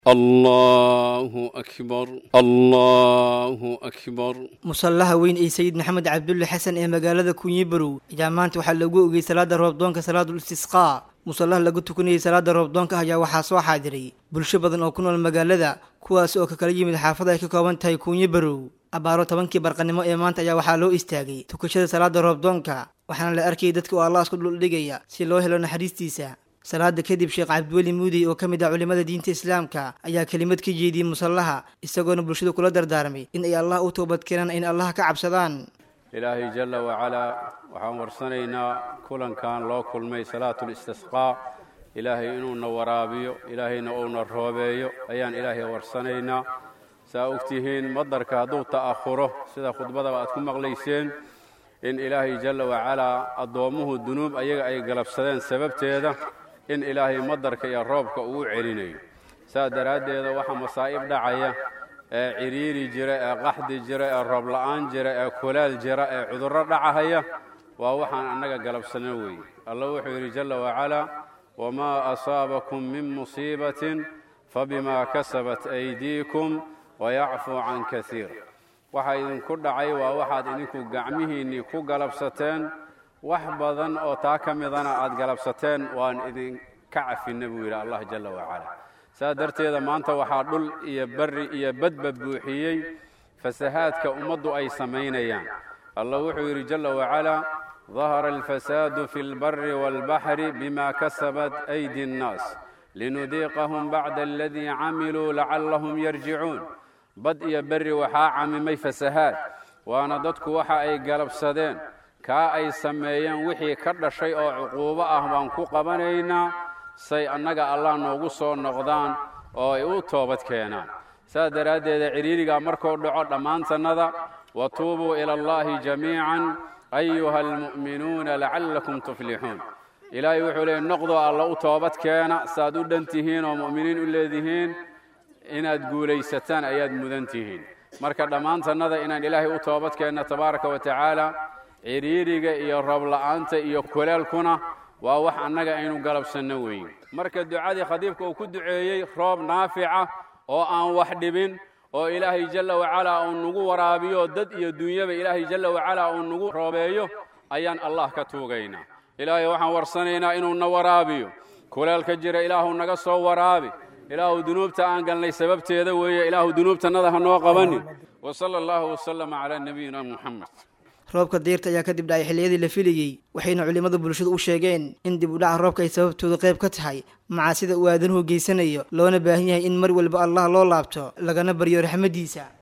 الله أكبر الله أكبر musallaha weyn ee sayid maxamed cabdulle xasan ee magaalada kunyibarow ayaa maanta waxaa lagu ogeyey salaada roobdoonka salaadul istisqaa musallaha lagu tukanayay salaada roobdoonka ayaa waxaa soo xaadiray bulsho badan oo ku nool magaalada kuwaas oo ka kala yimid xaafada ay ka kooban tahay kunyibarow abaaro tobankii barqanimo ee maanta ayaa waxaa loo istaagay tukashada salaada roobdoonka waxaana la arkayay dadka oo allah isku dhuldhigaya si loo helo naxariistiisa salaada kadib sheekh cabdiweli muudey oo ka mid ah culimmada diinta islaamka ayaa kelimad ka jeediyey musallaha isagoona bulshada kula dardaarmay in ay allah u toobad keenaan in allah ka cabsadaan ilaahay jalla wacalaa waxaan warsanaynaa kulankan loo kulmay salaatul istisqaa ilaahay inuuna waraabiyo ilaahayna uuna roobeeyo ayaan ilaahay warsanaynaa saa ogtihiin madarka hadduu ta'ahuro sida khudbadaba aad ku maqlayseen in ilaahay jalla wacalaa addoommuhu dunuub ayaga ay galabsadeen sababteeda in ilaahay madarka iyo roobka uu celinayo saa daraaddeeda waxaa masaa'ib dhacaya ee cidhiiri jira ee qaxdi jira ee roob la'aan jira ee kulaal jira ee cudurro dhacahaya waa waxaan annaga galabsano weeye allah wuxuu yidhi jalla wacalaa wamaa asaabakum min musiibatin fabimaa kasabat aydiikum wayacfuu can kasiir waxa idinku dhacay waa waxaad idinku gacmihiinnii ku galabsateen wax badan oo taa ka midana aad galabsateen waan idinka cafinna buu yidhi allah jalla wacalaa saas darteeda maanta waxaa dhul iyo barri iyo badba buuxiyey fasahaadka ummaddu ay samaynayaan allah wuxuu yidhi jalla wacalaa dahara alfasaadu fi lbari waalbaxri bima kasabat aydi annaas linudiiqahum bacda aladii camiluu lacallahum yarjicuun bad iyo berri waxaa camimay fasahaad waana dadku waxa ay galabsadeen kaa ay sameeyeen wixii ka dhashay oo cuquubo ah baan ku qabanaynaa say annaga allah noogu soo noqdaan oo ay u toobad keenaan saas daraaddeeda cidhiirigaa markuu dhaco dhammaantannada wa tuubuu ila allaahi jamiican ayuha almu'minuuna lacallakum tuflixuun ilaahay wuxuu leeyay noqdoo alla u toobad keena saaad u dhan tihiin oo mu'miniin u leedihiin inaad guulaysataan ayaad mudan tihiin marka dhammaantannada inaan ilaahay u toobad keenna tabaaraka wa tacaala cidhiiriga iyo roobla'aanta iyo kulaalkuna waa wax annaga aynu galabsanno weyn marka ducadii khadiibka uu ku duceeyey roob naafica oo aan wax dhibin oo ilaahay jalla wacalaa uu nagu waraabiyo dad iyo dunyaba ilaahay jalla wacalaa uu nagu roobeeyo ayaan allah ka tuugaynaa ilaahay waxaan warsanaynaa inuu na waraabiyo kulaalka jira ilaahu naga soo waraabi ilaahu dunuubta aan galnay sababteeda weeye ilaahu dunuubtannada ha noo qabanin wa sala allahu wasalama calaa nabiyina muxamed roobka deyrta ayaa kadib dhacay xilliyadii la filayey waxayna culimmada bulshada u sheegeen in dib u dhaca roobka ay sababtooda qayb ka tahay macaasida uu aadanuhu geysanayo loona baahan yahay in mar walba allah loo laabto lagana baryo raxmaddiisa